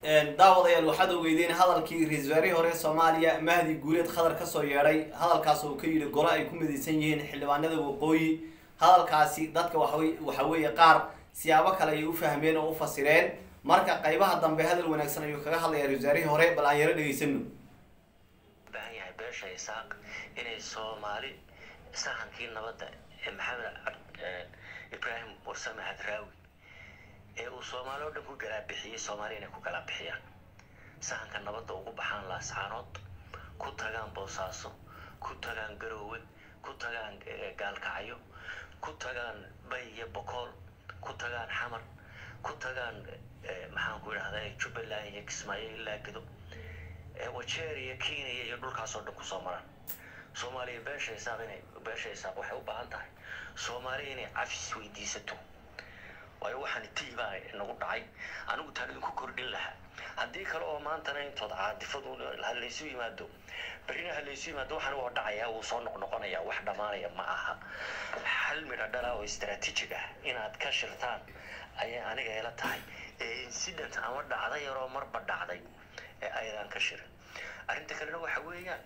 daawadayaal waxaad ogeydeen hadalkii ra-iisul wasaarihii hore ee soomaaliya mahdi guuleed khadar kasoo yeedhay hadalkaas oo ka yidhi golo ay ku midaysan yihiin xildhibaanada waqooyi hadalkaasi dadka waxawe waxa weeye qaar siyaabo kale ayay u fahmeen oo u fasireen marka qaybaha dambe hadal wanaagsan ayuu kaga hadlaya ra-isul wasaarihii hore bal aan yaro dhegaysano baahan yahay beesha isaaq inay soomaali sahankii nabadda ee maxamed ibraahim warsame hadraawi ee uu soomaali oo dhan ku galaabixiyey soomaali inay ku galaabixiyaan sahanka nabadda ugu baxaan laascaanood ku tagaan boosaaso ku tagaan garoowe ku tagaan gaalkacyo ku tagaan bay iyo bokool ku tagaan xamar ku tagaan maxaan ku idhahdaa jubbaland iyo kismaayo ilaa gedo wajeer iyo kenya iyo dhulkaasoo dhan kusoo maraan soomaaliya beesha isaaq inay beesha isaaq waxay u baahan tahay soomaaliya inay cafis weydiisato waayo waxaan tii baa nagu dhacay anigu taan idinku kordhin lahaa haddii kale oo maantana intood caadifadu halaysu yimaado berrina halaysu yimaado waxaan waa dhacayaa wuu soo noqnoqonayaa wax dhammaanaya ma aha hal midha dhala oo istaraatiijig ah inaad ka shirtaan ayay aniga ila tahay ee incident ama dhacda yaroo marba dhacday ee ayadaan ka shirin arrinta kalena waxa weeyaan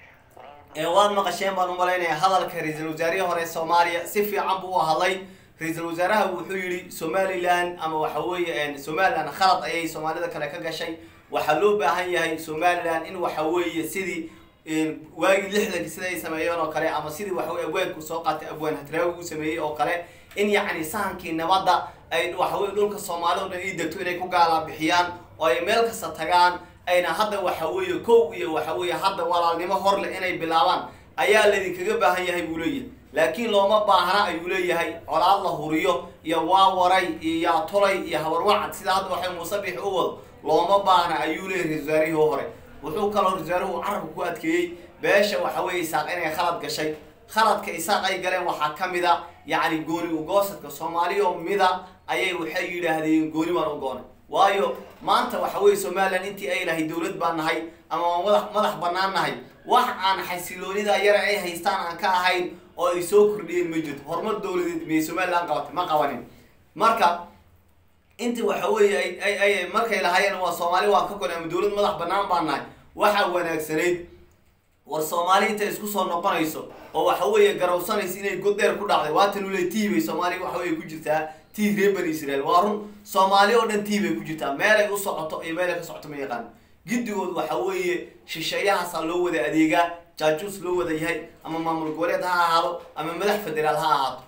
waad maqasheen baan umalaynaya hadalka ra-iisul wasaarihii hore soomaaliya si fiican buu u hadlay ra-iisul wasaaraha wuxuu yihi somalilan ama waxa weeye somalilan khalad ayay soomaalida kale ka gashay waxaa loo baahan yahay somalilan in waxa weeye sidii waagii lixdanki sida ay sameeyeen oo kale ama sidii waxaweye abwaanku soo qaatay abwaan hadraawi uu sameeyey oo kale in yacni sahankii nabadda ay waxaweye dhulka soomaalida o dhan ii degto inay ku gaala bixiyaan oo ay meel kasta tagaan ayna hadda waxa weeye kow iyo waxa weeye hadda walaalnimo hor leh inay bilaabaan ayaa laydinkaga baahan yahay buu leeyahay laakiin looma baahna ayuu leeyahay colaad la huriyo iyo waawaray iyo yaatolay iyo habarwacad sida hadda waxay muusabix u wado looma baahna ayuu leeyahay ra-isul wasaarihii hore wuxuu kaloo ra-isul wasaaruhu carabka ku adkeeyey beesha waxa weeye isaaq inay khalad gashay khaladka isaaq ay galeen waxaa ka mid a yacni gooni ugoosadka soomaaliyo mida ayay waxay yidhaahdeen gooni baan u goonay waayo maanta waxa weeye somalilan intii ay lahay dowlad baan nahay ama waan madax madax banaan nahay wax aan xasiloonida yara ay haystaan aan ka ahayn oo ay soo kordhiyeen ma jirto horumar dowladeed miyay somalilan qabatay ma qabanin marka intii waxa weeye ay ay markay lahaayeen waa soomaali waa ka kone ama dowlad madax banaan baan nahay waxaa wanaagsanayd war soomaali intay isku soo noqonayso oo waxa weeye garawsanaysa inay god dheer ku dhacday waatan ule tii bay soomaaliya waxa weye ku jirtaa tii reer bani israel waa run soomaali oo dhan tii bay ku jirtaa meelay u socoto iyo meelay ka socoto ma yaqaan giddigood waxa weeye shisheeyahaasaa loo wada adeegaa jaajuus loo wada yahay ama maamul goboleed ha ahaado ama madax federaal ha ahaato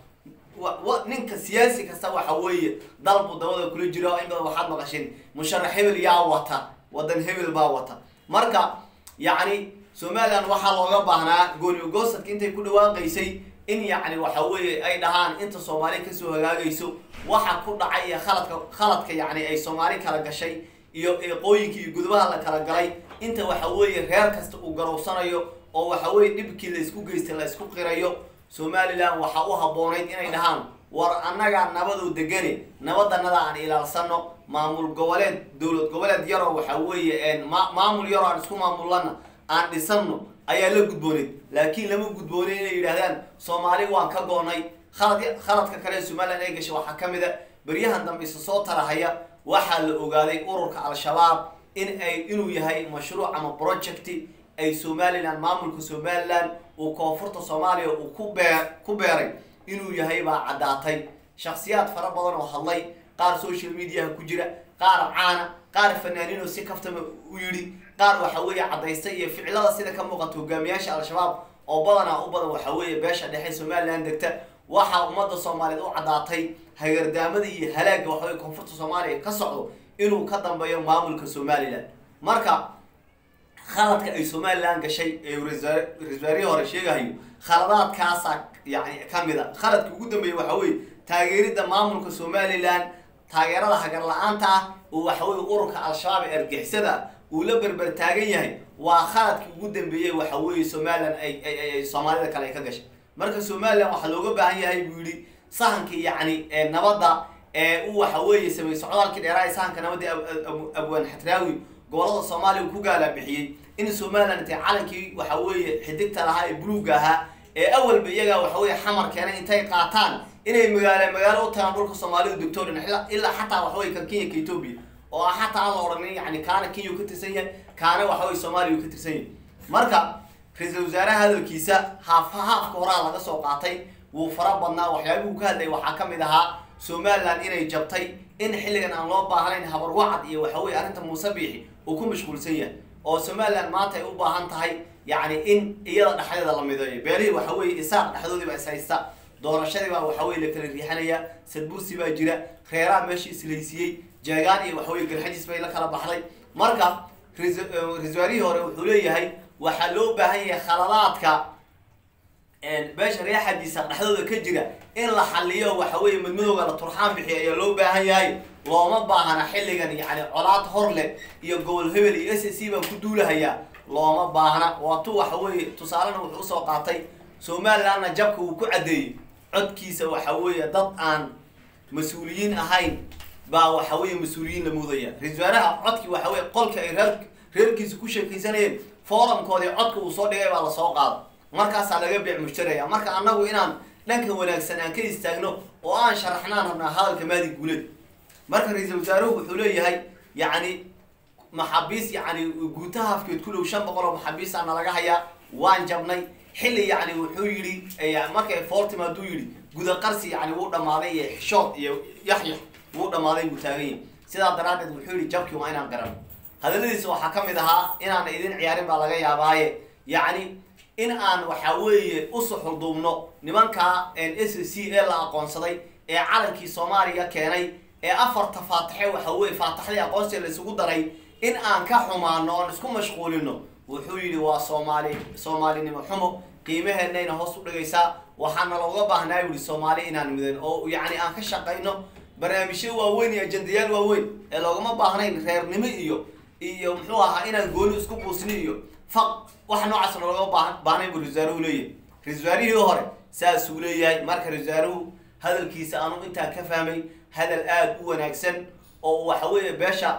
wa ninka siyaasi kasta waxa weeye dalbu dabada kula jira in badan waxaad maqasheen musharax hebel yaa wata wadan hebel baa wata marka yacni somalilan waxaa looga baahnaa gooni ugoosadka intay ku dhawaaqaysay in yacni waxa weeye ay dhahaan inta soomaali kasoo hagaagayso waxa ku dhacay iyo khaladka khaladka yacni ay soomaali kala gashay iyo eeqooyinka iyo gudobaha la kala galay inta waxa weeye reer kasta uu garowsanayo oo waxa weeye dhibkii la isku geystay la isku qirayo somalilan waxaa u habboonayd inay dhahaan war annagaa nabadoo degane nabadanada aan ilaalsano maamul goboleed dowlad goboleed yaroo waxa weeye maamul yaroo aan isku maamulana aan dhisano ayaa la gudbooneyd laakiin lama gudboonay inay yidhahdaan soomaali waan ka goonay khalad khaladka kale ee somalilan ay gashay waxaa ka mid a beryahan dambe isa soo tarahaya waxaa la ogaaday ururka al-shabaab in ay inuu yahay mashruuc ama projecti ay somalilan maamulka somalilan uu koonfurta soomaaliya uu ku bee ku beeray inuu yahay baa caddaatay shaksiyaad fara badan oo hadlay qaar social mediaha ku jira qaar caana qaar fanaaniin oo si kaftama u yidhi qaar waxa weeye caddaystay iyo ficilada sida ka muuqata hogaamiyaasha al-shabaab oo badanaa u badan waxa weeye beesha dhexe somalilan degta waxaa ummadda soomaaliyeed u caddaatay hagardaamada iyo halaagga waxaweye koonfurta soomaaliya ka socdo inuu ka dambeeyo maamulka somalilan marka khaladka ay somalilan gashay ee ra-isul wasaarihii hore sheegahayo khaladaadkaasaa yani ka mid a khaladka ugu dambeeya waxa weye taageeridda maamulka somalilan taageerada hagar la-aanta ah oo waxaweye ururka al-shabaab ee argixisada uu la berber taagan yahay waa khaladkii ugu dambeeyey waxa weeye somalilan ay ay soomaalida kale ay ka gashay marka somalilan waxaa looga baahan yahay buu yihi sahankii yacni nabadda ee u waxa weeye samey socdaalkii dheeraa ee sahanka nabadda abwaan xatraawi gobolada soomaaliya uu ku gaalabixiyey in somalilan intay calankii waxa weeye xidigta lahaa ee buluugga ahaa ee awalba iyagaa waxa weeye xamar keenay intay qaataan inay magaalo magaalo u tagaan dhulka soomaalidu degtoorin ilaa xataa waxa weye kan kenya ka etoobiya oo ah xataa aan la odhanin yani kaana kenya uu ka tirsan yahay kaana waxa weye soomaaliya uu ka tirsan yahay marka ra-iisul wasaaraha hadalkiisa haaf haafka horaa laga soo qaatay wuu fara badnaa waxyaabihii uu ka hadlayay waxaa ka mid ahaa somaliland inay jabtay in xilligan aan loo baahnayn habarwacad iyo waxa weye arrinta muuse biixi uu ku mashquulsan yahay oo somaliland maanta ay u baahan tahay yacni in iyada dhexdeeda la mideeyo beelihii waxa weye isaaq dhexdoodii baa is haysta doorashadii baa waxa weye la kala riixanaya sadbursi baa jira reeraha meesha islaysiiyey jeegaan iyo waxa weye galxajis bay la kala baxday marka ra-isul wasaarihii hore wuxuu leeyahay waxaa loo baahan yahay khaladaadka beesha reexadiisa dhexdooda ka jira in la xaliyo waxa weye madmadowga la turxaan bixiyo ayaa loo baahan yahay looma baahna xilligan yani colaad hor leh iyo gobol hebel iyo s c baan ku duulahayaa looma baahna waatu waxa weye tusaalena wuxuu usoo qaatay somalilandna jabka uu ku caddeeyey codkiisa waxa weeye dad aan mas-uuliyiin ahayn baa waxa weye mas-uuliyiin la muudaya ra-isul wasaaraha codkii waxa weye qolka ay reer reerkiisa ku sheekaysanayeen forumkoodii codka uu soo dhigay baa lasoo qaada markaasaa laga beec mushtaraya marka annagu inaan dhanka wanaagsan aan ka istaagno oo aan sharaxnaan rabnaa hadalka maadi guuled marka ra-iisul wasaaruhu wuxuu leeyahay yacni maxaabiis yacni guutaha hafkeed ku dhow shan boqol oo maxaabiisa nalaga hayaa waan jabnay xilli yacni wuxuu yidhi markay fooltima hadduu yidhi gudaqarsi yacni wuu dhammaaday iyo xishood iyo yaxyax wuu dhammaaday buu taagan yahay sidaa daraaddeed wuxuu yidhi jabkii waa inaan garan hadalladiisa waxaa ka mid ahaa inaan idin ciyaarin baa laga yaabaaye yacni in aan waxa weeye u suxulduubno nimanka s c ee la aqoonsaday ee calankii soomaaliya keenay ee afarta faataxe waxa weye faataxdii aqoonsiga la isugu daray in aan ka xumaano oon isku mashquulino wuxuu yidhi waa soomaali soomaalinimo xumo qiimaheenayna hoos u dhigaysaa waxaana looga baahnaa yihi soomaali inaan midan oo yacni aan ka shaqayno barnaamijyo waaweyn iyo ajandayaal waaweyn ee loogama baahnayn reernimo iyo iyo muxuu ahaa inaan gooni isku buusni iyo faq wax noocaas loogama baa baahnayn buu ra-isul wasaaruhu leeyahay ra-isul wasaarihii hore saasuu leeyahay marka ra-isul wasaaruhu hadalkiisa aanu intaa ka fahmay hadal aada u wanaagsan oo waxa weeye beesha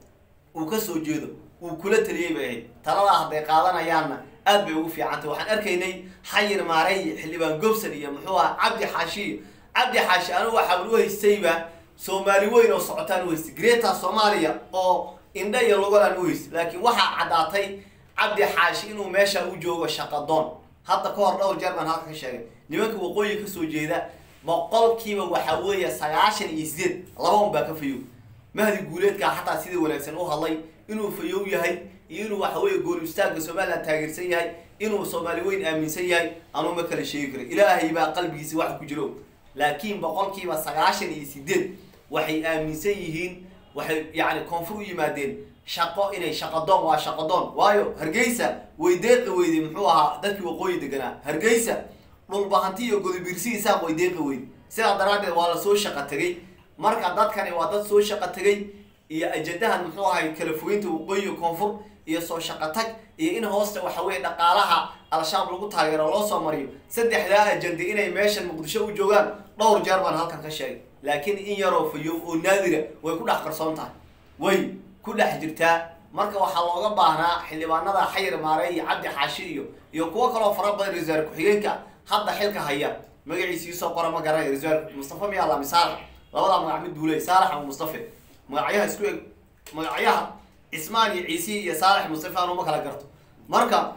uu ka soo jeedo uu kula taliyey bay ahayd taladaa hadday qaadanayaanna aad bay ugu fiicantay waxaan arkaynay xayir maarey xildhibaan gobson iyo muxuu ahaa cabdi xaashi iyo cabdi xaashi anigu waxaan u haystayba soomaali weyn oo socotaan u haystay greta soomaaliya oo indha iyo lugalaan u haystay laakiin waxaa caddaatay cabdi xaashi inuu meesha u joogo shaqadoon hadda ka hor dhowr jeer baan halka ka sheegay nimanka waqooyi kasoo jeeda boqolkiiba waxa weeye sagaashan iyo sideed laba un baa ka fayow mahdi guuleedkaa xataa sidii wanaagsan u hadlay inuu fayow yahay iyo inuu waxa weeye gool istaagga somaliland taageersan yahay inuu soomaali weyn aaminsan yahay anuu ma kala sheegi karo ilaahay baa qalbigiisa waxa ku jiro laakiin boqolkiiba sagaashan iyo sideed waxay aaminsan yihiin waxay yacni koonfur u yimaadeen shaqo inay shaqadoon waa shaqadoon waayo hargeysa way deeqi weyday muxuu ahaa dadkii waqooyi deganaa hargeysa dhulbahanti iyo godobirsi isaaq way deeqi weyday sidaa daraaddeed waa lasoo shaqa tegey marka dadkani waa dad soo shaqa tegey iyo ajandahan muxuu ahay kala fogeynta waqooyi iyo koonfur iyo soo shaqa tag iyo in hoosta waxa weeye dhaqaalaha al-shabaab lagu taageero loo soo mariyo saddexdaa ajanda inay meeshan muqdisho u joogaan dhowr jeer baan halkan ka sheegay laakiin in yaroo fayow oo naadira way ku dhex qarsoon tahay way ku dhex jirtaa marka waxaa looga baahnaa xildhibaanada xayir maarey iyo cabdi xaashi iyo iyo kuwo kaloo fara badan ra-isul ku-xigeenka hadda xilka haya magaciisii soo qora ma garanay ra-isul mustafa miyaa lami saalax labadaa magac mid duuley saalax ama mustafe magacyaha isku eg magacyaha cismaan iyo ciisi iyo saalax mustafe aanu ma kala garto marka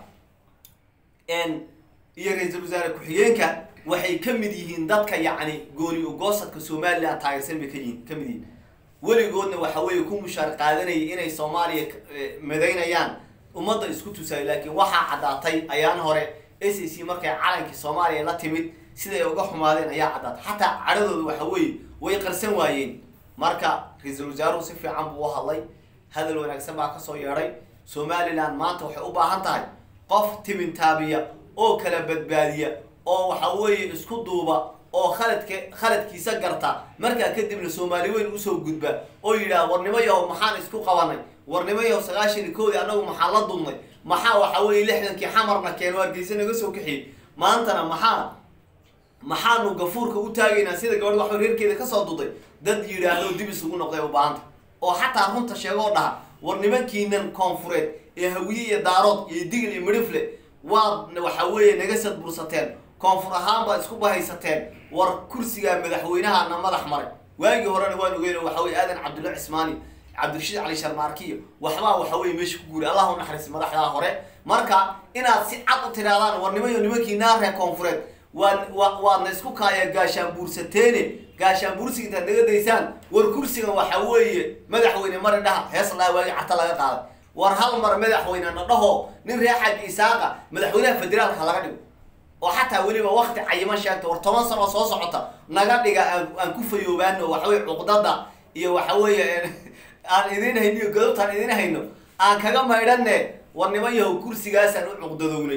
iyo ra-iisul wasaare ku-xigeenka waxay ka mid yihiin dadka yacni gooni ugoosadka somaliland taageersan bay kayihin ka mid yihiin weligoodna waxa weeye ku mushaar qaadanayay inay soomaaliya madaynayaan ummadda isku tusaay laakiin waxaa caddaatay ayaan hore s a c markay calankii soomaaliya la timid siday uga xumaadeen ayaa caddaatay xataa cadhadooda waxa weeye way qarsan waayeen marka ra-iisul wasaaruhu si fiican buu u hadlay hadal wanaagsan baa kasoo yeedhay somaliland maanta waxay u baahan tahay qof tibintaabiya oo kala badbaadiya oo waxa weeye isku duuba oo khaladka khaladkiisa garta markaa kadibna soomaali weyn usoo gudba oo yidhaah warnimo yahow maxaan isku qabanay warnimo yahow sagaashan iyo koodii annagu maxaan la dulnay maxaa waxa weeye lixdankii xamarna keeno hargeysa naga soo kaxiyey maantana maxaa maxaanu gafuurka u taagaynaa sida gabadh waxba reerkeeda kasoo duday dad yidhaahdo dib isugu noqday u baahanta oo xataa runta sheegoo dhaha war nimankiinan koonfureed ee hawiye iyo daarood iyo digil iyo midhifle waad waxa weeye naga sadbursateen koonfur ahaan baad isku bahaysateen war kursigaa madaxweynahana madax maray waagii horena waan ogeyn waxa weye aadan cabdulla cismaani cabdirashiid cali sharmaarkiyo waxbaa waxa weye meesha ku guuri allah u naxariis madaxdaa hore marka inaad si cad u tidhahdaan war nimayo nimankiinaa reer koonfureed waad wa waadna isku kaaya gaashaan buursateene gaashaan buursiga intaad naga daysaan war kursigan waxa weeye madaxweyne mari dhaha hees laa waagi carta laga qaaday war hal mar madaxweyne na dhaho nin reer xaji isaaqa madaxweynaha federaalka laga dhigo oo xataa weliba wakti cayiman sheegta war toban sano soo socota naga dhiga aan aan ku fayoobaano waxaweye cuqdada iyo waxa weeye aan idin hayno iyo godobtaan idin hayno aan kaga maydhanne war niman yahow kursigaasaan u cuqdadownay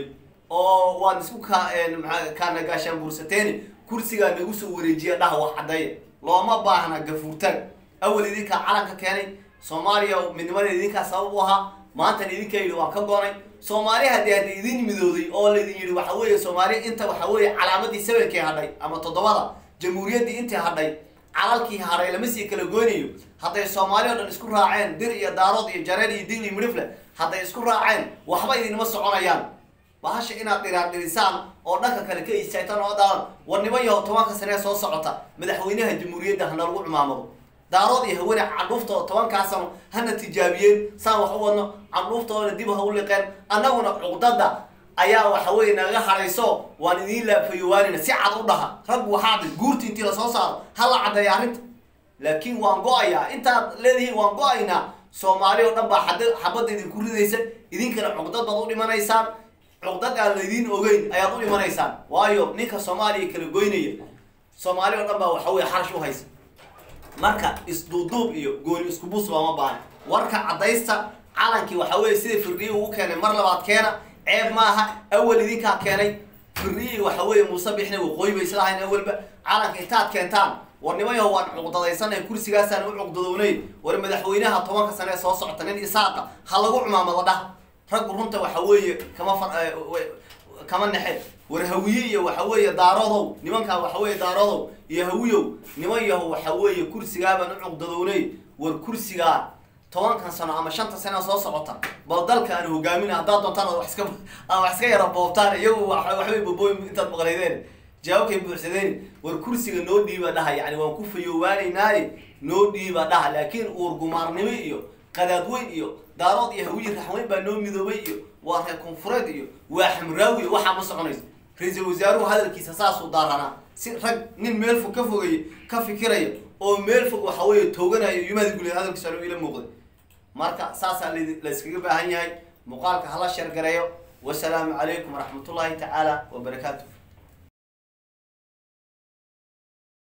oo waan isku ka maa kaana gaashaan buursateeni kursigaa nagu soo wareejiya dhaha wax caddeeya looma baahna gafuurtaag awal idinkaa calanka keenay soomaaliya midnimada idinkaa sabab u ahaa maantan idinkaa yidhi waan ka goonay soomaali haddii hadda idin midooday oo laydin yidhi waxa weeye soomaali inta waxa weeye calaamadii sabankii hadhay ama toddobada jamhuuriyaddii intii hadhay calalkii hadhay lama sii kala goynayo hadday soomaali oo dhan isku raaceen dir iyo daarood iyo jareen iyo digli midhifle hadday isku raaceen waxba idinma soconayaan bahasha inaad dhiraadhirisaan oo dhanka kale ka istaagtaan oo daalan war niman yaho tobanka sanee soo socota madaxweynaha jamhuuriyadda hana lagu cumaamado daarood iyo hawane candhuuftooda tobankaa sano hana tijaabiyeen saan wax u wadno candhuuftoodana dib ha u liqeen annaguna cuqdada ayaa waxa weeye naga hadhayso waan idiin laafayowaanina si cad u dhaha rag waxaad guurti intii lasoo saaro ha la caddeeya arrinta laakiin waan go-ayaa intaad leedihiin waan go-aynaa soomaali oo dhan baa xad xabadda idinku ridaysa idinkana cuqdad baad u dhimanaysaan cuqdad aan laydiin ogeyn ayaad u dhimanaysaan waayo ninka soomaaliya kala goynaya soomaali oo dhan baa waxa weye xarash u haysa marka isduuduub iyo gooni isku bus looma baahan warka caddaysta calankii waxa weye sida firdhiyi ugu keenay mar labaad keena ceeb maaha awal idinkaa keenay firdhiyi waxa weeye muuse bixna waqooyi bay islahayn awalba calanka intaad keentaan war nimayaho waan cuqdadaysanay kursigaasaan u cuqdadownay war madaxweynaha tobanka sane ee soo socota nin isaaqa ha lagu cumaamado dhah raggu runta waxa weeye kama far kama nexe war hawiye iyo waxa weeye daarodow nimankaa waxa weeye daarodow iyo hawiyow niman yaho waxa weeye kursigaabaan u cuqdadownay war kursigaa tobankan sano ama shanta sano soo socota bal dalka aan hogaamin haddaad doontaan ad wax iska aan wax iska yara boobtaan iyagu waxbay bobooy intaad maqlaydeen jawaabkay buuxsadeen war kursiga noo dhiiba dhaha yani waan ku fayoowaanaynaaye noo dhiiba dhaha laakiin uurgumaarnimo iyo qadaadweyn iyo daarood iyo hawiye raxweyn baa noo midoobay iyo waa reer koonfureed iyo waa xamraawi iyo waxaa ma soconayso ra-iisul wasaaruhu hadalkiisa saasuu daaranaa si rag nin meel fog ka fogaya ka fikiraya oo meel fog waxa weeye tooganayo yumaada guleed hadalkiisa alo ila muuqday marka saasaa la iskaga baahan yahay muuqaalka hala sheergareeyo wasalaamu calaykum waraxmatullaahi tacaala wabarakaatu